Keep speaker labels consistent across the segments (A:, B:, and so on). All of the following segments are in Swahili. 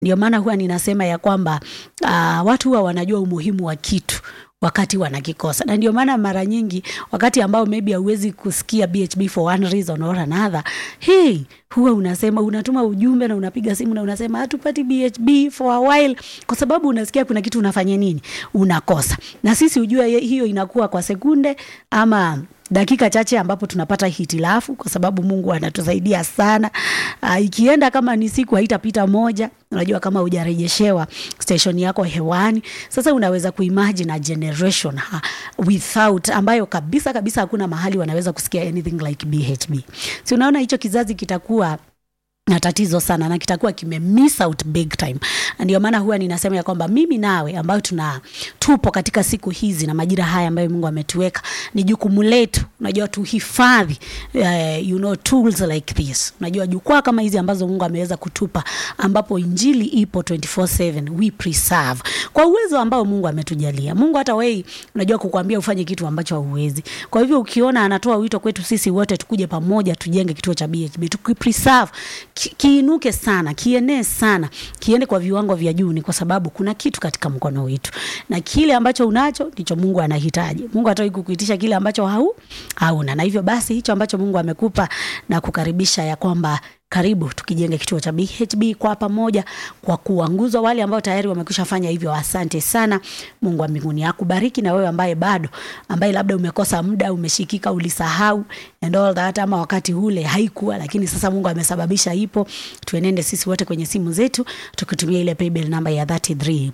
A: Ndio maana huwa ninasema ya kwamba uh, watu huwa wanajua umuhimu wa kitu wakati wanakikosa, na ndio maana mara nyingi wakati ambao maybe hauwezi kusikia BHB for one reason or another, hey, huwa unasema unatuma ujumbe na unapiga simu na unasema hatupati BHB for a while, kwa sababu unasikia kuna kitu unafanya nini, unakosa. Na sisi ujue hiyo inakuwa kwa sekunde ama dakika chache ambapo tunapata hitilafu, kwa sababu Mungu anatusaidia sana. Uh, ikienda kama ni siku haitapita moja, unajua kama hujarejeshewa station yako hewani. Sasa unaweza kuimagine a generation ha, without ambayo kabisa kabisa hakuna mahali wanaweza kusikia anything like BHB. Si unaona hicho kizazi kitakuwa na tatizo sana na kitakuwa kime miss out big time. Ndio maana huwa ninasema ya kwamba mimi nawe ambayo tuna tupo katika siku hizi na majira haya ambayo Mungu ametuweka, ni jukumu letu, unajua tuhifadhi, uh, you know tools like this, unajua jukwaa kama hizi ambazo Mungu ameweza kutupa, ambapo injili ipo 24/7 we preserve kwa uwezo ambao Mungu ametujalia. Mungu hata wewe unajua kukwambia ufanye kitu ambacho hauwezi. Kwa hivyo ukiona anatoa wito kwetu sisi wote tukuje pamoja tujenge kituo cha BHB, tukipreserve kiinuke sana, kienee sana, kiende kwa viwango vya juu, ni kwa sababu kuna kitu katika mkono wetu, na kile ambacho unacho ndicho Mungu anahitaji. Mungu hataki kukuitisha kile ambacho hau hauna, na hivyo basi hicho ambacho Mungu amekupa na kukaribisha ya kwamba karibu tukijenge kituo cha BHB kwa pamoja, kwa kuanguzwa wale ambao tayari wamekwisha fanya hivyo. Asante sana. Mungu wa mbinguni akubariki, na wewe ambaye bado, ambaye labda umekosa muda, umeshikika, ulisahau and all that, ama wakati ule haikuwa, lakini sasa Mungu amesababisha ipo. Tuenende sisi wote kwenye simu zetu tukitumia ile paybill namba ya 33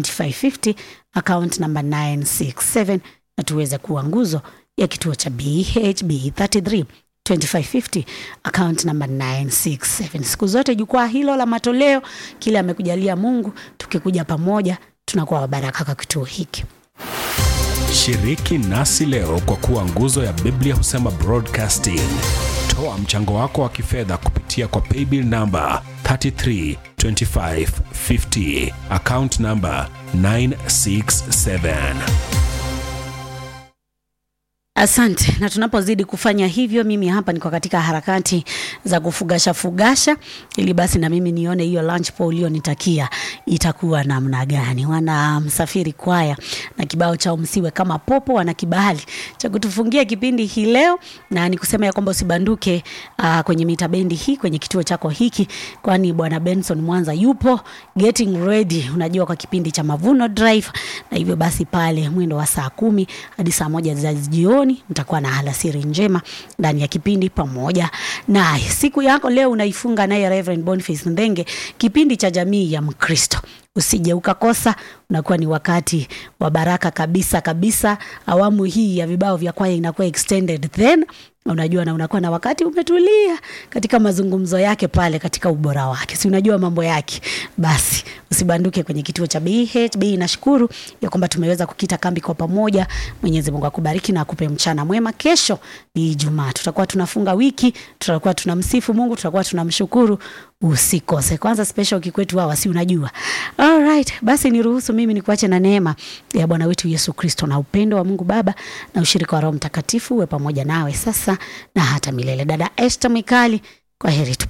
A: 2550 account number 967 na tuweze kuwa nguzo ya kituo cha BHB 33 2550 account number 967. Siku zote jukwaa hilo la matoleo, kile amekujalia Mungu, tukikuja pamoja tunakuwa wabaraka kwa kituo hiki.
B: Shiriki nasi leo kwa kuwa nguzo ya Biblia husema broadcasting. Toa mchango wako wa kifedha kupitia kwa paybill number 332550 account number 967.
A: Asante. Na tunapozidi kufanya hivyo, mimi hapa niko katika harakati za kufugasha fugasha, ili basi na mimi nione hiyo lunch po ulionitakia itakuwa namna gani. Wana Msafiri Kwaya na kibao chao msiwe kama popo, wana kibali cha kutufungia kipindi hii leo, na nikusema ya kwamba usibanduke uh, kwenye mita bendi hii kwenye kituo chako hiki, kwani bwana Benson Mwanza yupo getting ready, unajua kwa kipindi cha Mavuno Drive, na hivyo basi pale mwendo wa saa kumi hadi saa moja za jioni mtakuwa na alasiri njema ndani ya kipindi pamoja naye. Siku yako leo unaifunga naye Reverend Boniface Ndenge, kipindi cha jamii ya Mkristo. Usije ukakosa, unakuwa ni wakati wa baraka kabisa kabisa. Awamu hii ya vibao vya kwaya inakuwa extended then unajua na unakuwa na wakati umetulia katika mazungumzo yake pale katika ubora wake, si unajua mambo yake. Basi usibanduke kwenye kituo cha BHB. Nashukuru ya kwamba tumeweza kukita kambi kwa pamoja. Mwenyezi Mungu akubariki na akupe mchana mwema. Kesho ni Ijumaa, tutakuwa tunafunga wiki, tutakuwa tunamsifu Mungu, tutakuwa tunamshukuru. Usikose kwanza special kikwetu hawa, si unajua. Alright, basi niruhusu mimi nikuache na neema ya Bwana wetu Yesu Kristo na upendo wa Mungu Baba na ushirika wa Roho Mtakatifu uwe pamoja nawe sasa na hata milele. Dada Esther Mikali, kwa heri tu.